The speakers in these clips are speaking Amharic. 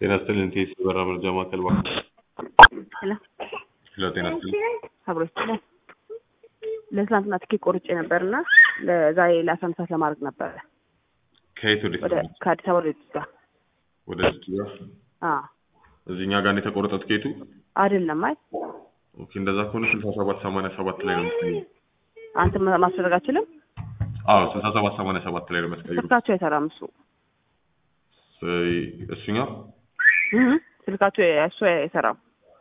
ጤና ይስጥልኝ ቴስ በራ መረጃ ማዕከል ባ ሄሎ ሄሎ ጤና ይስጥልኝ አብሮ ይችላል። ለትናንትና ትኬት ቆርጬ ነበርና ለዛሬ ለአስራ አንድ ሰዓት ለማድረግ ነበረ ከየት ወደ ወደ ከአዲስ አበባ ወደ ጅዳ። ወደ ጅዳ አዎ እዚህኛ ጋር ነው የተቆረጠው ትኬቱ አይደለም። አይ ኦኬ እንደዛ ከሆነ ስልሳ ሰባት ሰማንያ ሰባት ላይ ነው የምትቀይሩ አንተ ማስደረግ አችልም። አዎ ስልሳ ሰባት ሰማንያ ሰባት ላይ ነው የምትቀይሩ ስልካቸው አይሰራም። እሱ እሱኛው እህ ስልካቸው እሱ አይሰራም።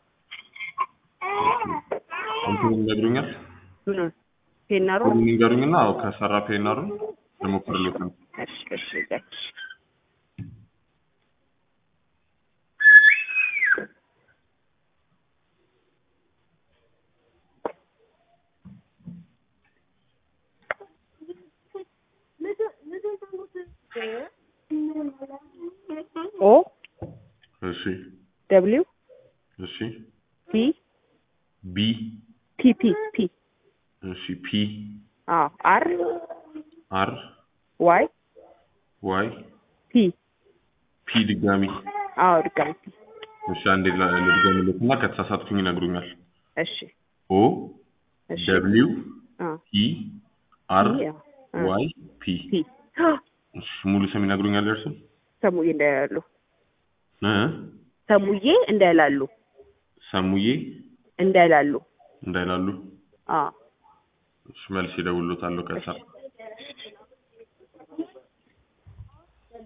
እንትኑን ይነግሩኛል ምን ፔናሩ ሁሉን ይንገሩኝና አዎ ከሰራ ፔናሩን ልሞክርልዎት ነው እሺ እሺ እሺ ኦ እሺ ደብሊው እሺ ፒ ቢ ፒ ፒ ፒ እሺ ፒ አዎ አር አር ዋይ ዋይ ፒ ፒ ድጋሚ አዎ ድጋሚ ፒ እሺ አንዴ ላ- ልድገምልዎትና ከተሳሳትኩኝ ይነግሩኛል እሺ ኦ እሺ ደብሊው አ ፒ አር ፒ አዎ፣ አ፣ ዋይ ፒ ፒ እሺ ሙሉ ስም ይነግሩኛል እርሱ ሰሙዬ እንዳይላሉ እ ሰሙዬ እንዳይላሉ ሰሙዬ እንዳይላሉ እንዳይላሉ አዎ እሺ መልስ ይደውልዎታለሁ ከሰራ